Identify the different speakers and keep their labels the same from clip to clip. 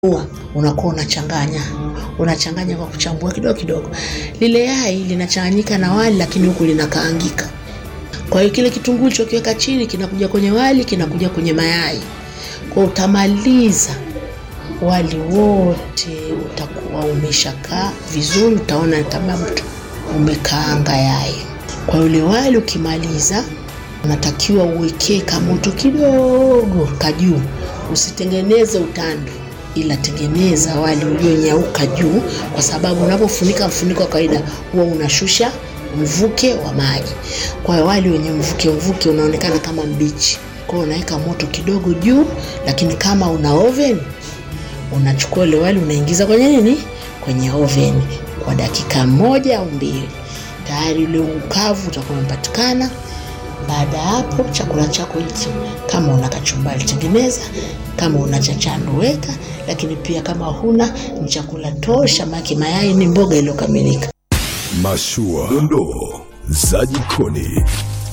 Speaker 1: Ua, unakuwa unachanganya unachanganya kwa kuchambua kidogo kidogo. Lile yai linachanganyika na wali, lakini huku linakaangika. Kwa hiyo kile kitunguu ulichokiweka chini kinakuja kwenye wali, kinakuja kwenye mayai. Kwa utamaliza wali wote utakuwa umeshakaa vizuri, utaona sababu umekaanga yai. Kwa yule wali ukimaliza, unatakiwa uwekee kamoto kidogo kajuu, usitengeneze utandu ila tengeneza wali ulionyauka juu, kwa sababu unapofunika mfuniko wa kawaida huwa unashusha mvuke wa maji. Kwa hiyo wali wenye mvuke mvuke unaonekana kama mbichi. Kwa hiyo unaweka moto kidogo juu, lakini kama una oven unachukua ile wali unaingiza kwenye nini, kwenye oven kwa dakika moja au mbili, tayari ule ukavu utakuwa umepatikana. Baada ya hapo chakula chako hicho, kama una kachumbari tengeneza, kama una chachando weka, lakini pia kama huna ni chakula tosha, maki mayai ni mboga iliyokamilika.
Speaker 2: Mashua, dondoo za jikoni.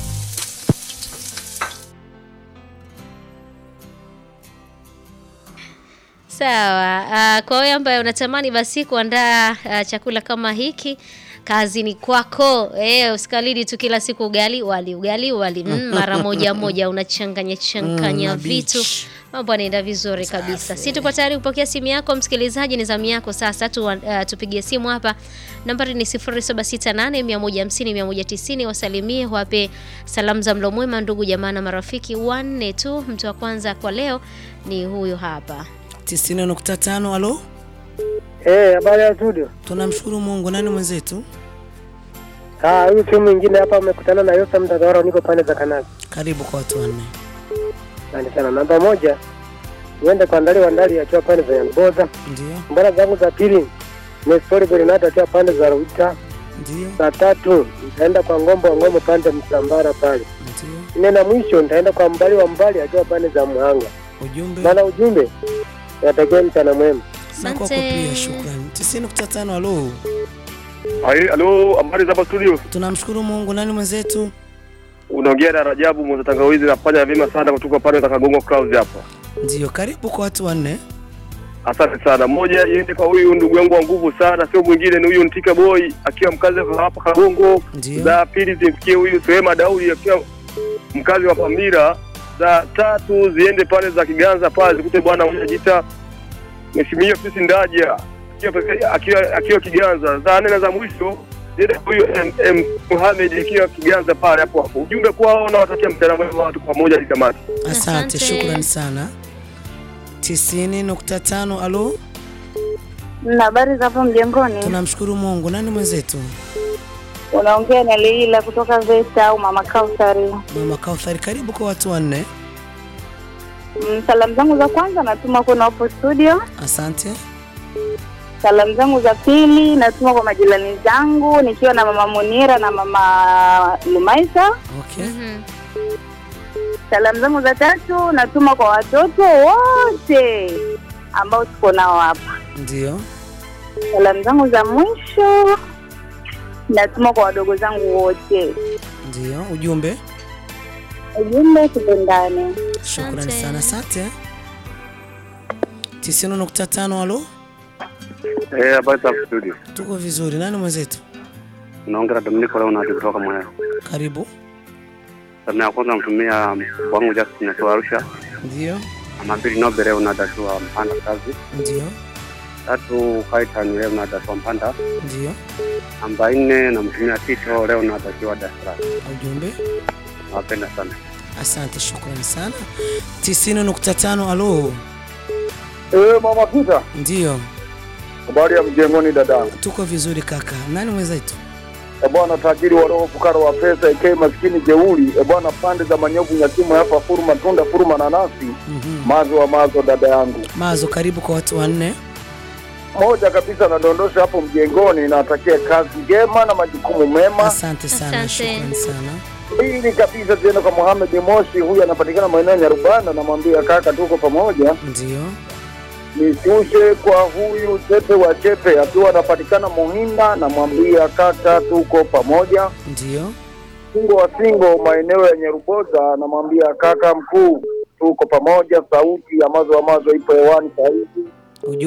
Speaker 3: Sawa. Uh, kwa wewe ambaye unatamani basi kuandaa uh, chakula kama hiki kazi ni kwako. Eh, usikalidi tu kila siku ugali wali ugali wali mm, mara moja moja unachanganya changanya
Speaker 4: Mm,
Speaker 3: vitu
Speaker 4: mabichi.
Speaker 3: mambo yanaenda vizuri kabisa. Si tupo tayari kupokea simu yako msikilizaji, ni zamu yako sasa tu, uh, tupigie simu hapa. Nambari ni 0768 150 190, wasalimie wape salamu za mlo mwema ndugu jamaa na marafiki wanne tu. Mtu wa kwanza kwa leo ni huyu hapa.
Speaker 4: 90.5 alo,
Speaker 5: Eh, habari ya studio.
Speaker 4: tunamshukuru Mungu. Nani mwenzetu?
Speaker 5: Ah, huyu timu mwingine hapa amekutana na Yosa Mtadhara, niko pande za Kanazi.
Speaker 4: Karibu kwa watu wanne.
Speaker 5: Asante sana. Namba moja niende kwa Ndali wa Ndali akiwa pande za Yanboza.
Speaker 4: Ndio,
Speaker 5: Mbona zangu za pili ni Story Bernard akiwa pande za Ruta.
Speaker 4: ndio,
Speaker 5: Za tatu nitaenda kwa Ngombo wa Ngombo pande Msambara pale.
Speaker 4: ndio.
Speaker 5: Nne na mwisho nitaenda kwa Mbali wa Mbali akiwa pande za Muhanga.
Speaker 4: Ujumbe
Speaker 5: Bana, ujumbe natakia mchana mwema.
Speaker 4: na kwako pia, shukrani. 90.5 alo,
Speaker 6: Hai, halo, habari za hapa studio.
Speaker 4: tunamshukuru Mungu. Nani mwenzetu?
Speaker 6: Unaongea na Rajabu Mwanza Tangawizi, nafanya vyema sana kutoka pale za Kagongo Clouds hapa.
Speaker 4: Ndio, karibu kwa watu wanne.
Speaker 6: Asante sana. Moja iende kwa huyu ndugu yangu wa nguvu sana, sio mwingine ni huyu Ntika Boy akiwa mkazi wa hapa Kagongo.
Speaker 4: Ndio,
Speaker 6: Za pili zimfikie huyu Suema Daudi akiwa mkazi wa Pamira. Za tatu ziende pale za Kiganza pale zikute bwana mmoja jita Mheshimiwa Fisi Ndaja akiwa akiwa, akiwa Kiganza. Za nne na za mwisho ziende kwa huyu M- M Mohamed akiwa Kiganza pale hapo hapo. Ujumbe kwao na watakia mchana mwema watu pamoja hadi tamati.
Speaker 4: asante,
Speaker 3: Asante.
Speaker 4: shukrani sana. 90.5 alo,
Speaker 7: Na habari za hapo mjengoni,
Speaker 4: tunamshukuru Mungu. Nani mwenzetu?
Speaker 7: unaongea na Leila kutoka Vesta au Mama Kausari.
Speaker 4: Mama Kauthari, karibu kwa watu wanne.
Speaker 7: Mm, Salamu zangu za kwanza natuma kwenu hapo studio.
Speaker 4: Asante.
Speaker 7: Salamu zangu za pili natuma kwa majirani zangu nikiwa na mama Munira na mama Lumaisa.
Speaker 4: Okay.
Speaker 3: Mhm.
Speaker 7: Salamu zangu za tatu natuma kwa watoto wote ambao tuko nao hapa.
Speaker 4: Ndio,
Speaker 7: Salamu zangu za mwisho natuma kwa wadogo zangu wote.
Speaker 4: ndio. Ujumbe,
Speaker 7: Ujumbe tupendane.
Speaker 4: shukrani
Speaker 3: Asante.
Speaker 4: sana. Asante. 90.5 alo,
Speaker 6: Eh, habari za studio.
Speaker 4: tuko vizuri. Nani mwenzetu?
Speaker 6: Naongea na Dominico leo na kutoka Mwea.
Speaker 4: Karibu.
Speaker 6: Sana ya kwanza mtumia wangu Justin akiwa Arusha.
Speaker 4: Ndio,
Speaker 6: Namba mbili Nobe leo na dashua Mpanda kazi.
Speaker 4: ndio,
Speaker 6: Tatu Kaitan leo na dashua Mpanda.
Speaker 4: ndio.
Speaker 6: Namba nne namtumia Tito leo na dashiwa Dar es Salaam.
Speaker 4: Ujumbe,
Speaker 6: Nawapenda sana.
Speaker 4: asante, shukrani sana. 90.5 alo,
Speaker 8: Eh, mama Pita,
Speaker 4: ndio.
Speaker 8: habari ya mjengoni dadangu.
Speaker 4: Tuko vizuri kaka. Nani mwenzetu?
Speaker 8: E bwana, tajiri wa roho, fukara wa pesa, eke maskini jeuri. E bwana, pande za manyovu nyakimu hapa, furuma tunda, furuma nanasi,
Speaker 4: Mhm.
Speaker 8: mazo wa mazo, dada yangu.
Speaker 4: Mazo, karibu kwa watu wanne.
Speaker 8: Moja kabisa nadondosha hapo mjengoni, natakia kazi njema na majukumu mema.
Speaker 4: Asante sana,
Speaker 3: Asante.
Speaker 4: shukrani sana.
Speaker 8: Pili kabisa tena kwa Mohamed Moshi, huyu anapatikana maeneo ya Nyarubanda, namwambia kaka, tuko pamoja.
Speaker 4: Ndio,
Speaker 8: Nishushe kwa huyu Chepe wa Chepe akiwa anapatikana Muhinda, namwambia kaka, tuko pamoja.
Speaker 4: ndio,
Speaker 8: Singo wa Singo maeneo ya Nyaruboza, namwambia kaka mkuu, tuko pamoja. Sauti ya mazo wa mazo ipo hewani saa hizi.
Speaker 4: Ujumbe